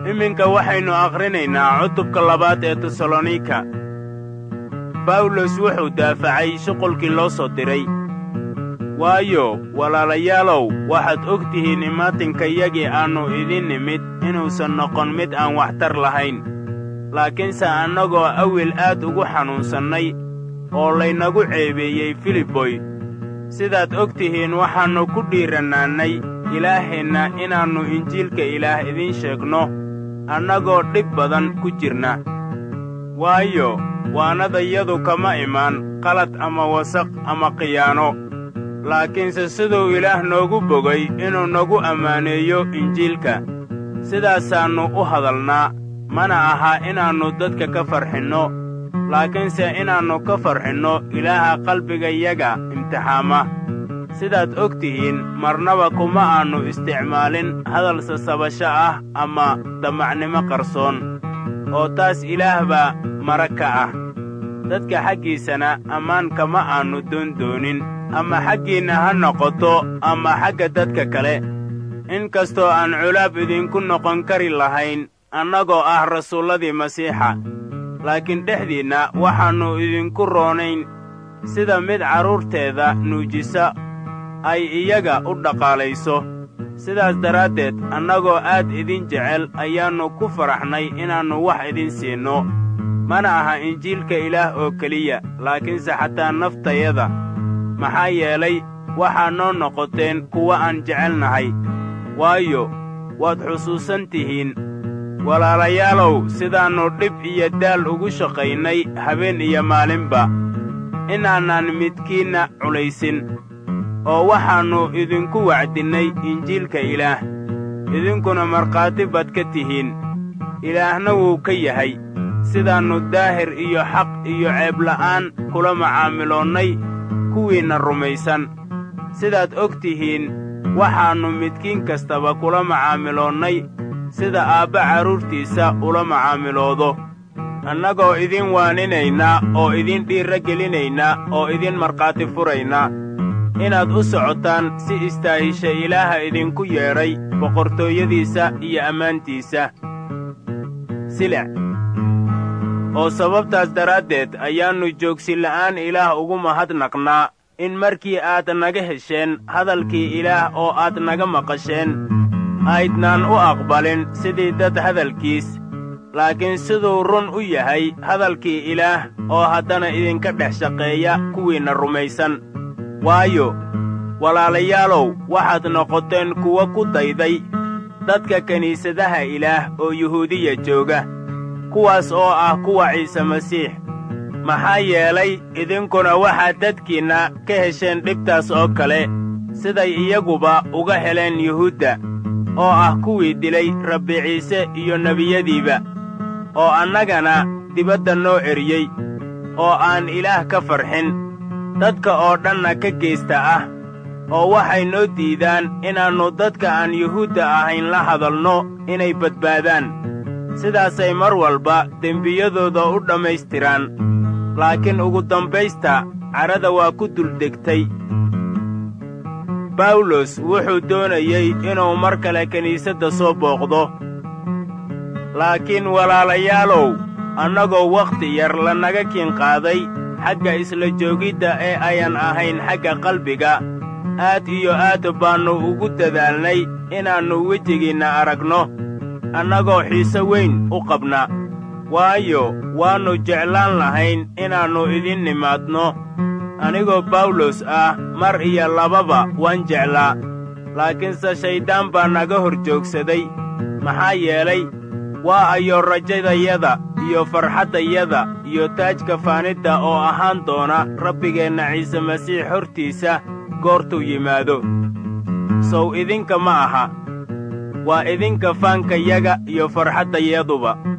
iminka waxaynu akhrinaynaa cutubka labaad ee tesalonika bawlos wuxuu daafacay shuqulkii loo soo diray waayo walaalayaalow waxaad og tihiin imaatinkayagii aannu idin nimid inuusan noqon mid aan waxtar lahayn laakiinse annagoo awil aad ugu xanuunsannay oo laynagu ceebeeyey filiboy sidaad og tihiin waxaannu ku dhiirannaannay ilaaheenna inaannu injiilka ilaah idiin sheegno annagoo dhib badan ku jirna waayo waanadayadu kama imaan qalad ama wasaq ama khiyaano laakiinse siduu ilaah noogu bogay inuu nagu ammaaneeyo injiilka sidaasaannu u hadalnaa mana aha inaannu dadka ka farxinno laakiinse inaannu ka farxinno ilaaha qalbigayaga imtixaama sidaad og tihiin marnaba kuma aannu isticmaalin hadal sasabasho ah ama damacnimo qarsoon oo taas ilaah baa marag ka ah dadka xaggiisana ammaan kama aannu doondoonin ama xaggiinna ha noqoto ama xagga dadka kale in kastoo aan culaab idinku noqon kari lahayn annagoo ah rasuulladii masiixa laakiin dhexdiinna waxaannu idinku roonayn sida mid carruurteeda nuujisa ay iyaga u dhaqaalayso sidaas daraaddeed annagoo aad idin jecel ayaannu ku faraxnay inaannu wax idin siinno mana aha injiilka ilaah oo keliya laakiinse xataa naftayada maxaa yeelay waxaa noo noqoteen kuwa aan jecelnahay waayo waad xusuusan tihiin walaalayaalow sidaannu dhib iyo daal ugu shaqaynay habeen iyo maalinba inaanaan midkiinna culaysin oo waxaannu idinku wacdinnay injiilka ilaah idinkuna markhaati baad ka tihiin ilaahna wuu ka yahay sidaannu daahir iyo xaq iyo ceebla'aan kula macaamiloonnay kuwiinna rumaysan sidaad og tihiin waxaannu midkiin kastaba kula macaamiloonnay sida aabba carruurtiisa ula macaamiloodo annagoo idin waaninaynaa oo idin dhiirra gelinaynaa oo idin markhaati furaynaa inaad u socotaan si istaahisha ilaaha idinku yeedhay boqortooyadiisa iyo ammaantiisa silec oo sababtaas daraaddeed ayaannu joogsila'aan ilaah ugu mahadnaqnaa in markii aad naga hesheen hadalkii ilaah oo aad naga maqasheen aydnaan u aqbalin sidii dad hadalkiis laakiin siduu run u yahay hadalkii ilaah oo haddana idinka dhex shaqeeya kuwiinna rumaysan waayo walaalayaalow waxaad noqoteen kuwo ku dayday dadka kiniisadaha ilaah oo yuhuudiya jooga kuwaas oo ah kuwa ciise masiix maxaa yeelay idinkuna waxaad dadkiinna ka hesheen dhibtaas oo kale siday iyaguba uga heleen yuhuudda oo ah kuwii dilay rabbi ciise iyo nebiyadiiba oo annagana dibadda noo eriyey oo aan ilaah ka farxin dadka oo dhanna ka geysta ah oo waxay noo diidaan inaannu dadka aan yuhuudda ahayn la hadalno inay badbaadaan sidaasay mar walba dembiyadooda u dhammaystiraan laakiin ugu dambaysta cadhada waa ku duldegtay bawlos wuxuu doonayey inuu mar kale kiniisadda soo booqdo laakiin walaalayaalow annagoo wakhti yar lanaga kiinqaaday xagga isla joogidda ee ayan ahayn xagga qalbiga aad iyo aad baannu ugu dadaalnay inaannu wejigiinna aragno annagoo xiise weyn u qabna waayo waannu jeclaan lahayn inaannu idin nimaadno anigoo bawlos ah mar iyo lababa waan jeclaa laakiinse shayddaan baa naga hor joogsaday maxaa yeelay waa ayo rajadayada iyo farxaddayada iyo taajka faanidda oo ahaan doona rabbigeenna ciise masiix hortiisa goortuu yimaado sow idinka ma aha waa idinka faankayaga iyo farxaddayaduba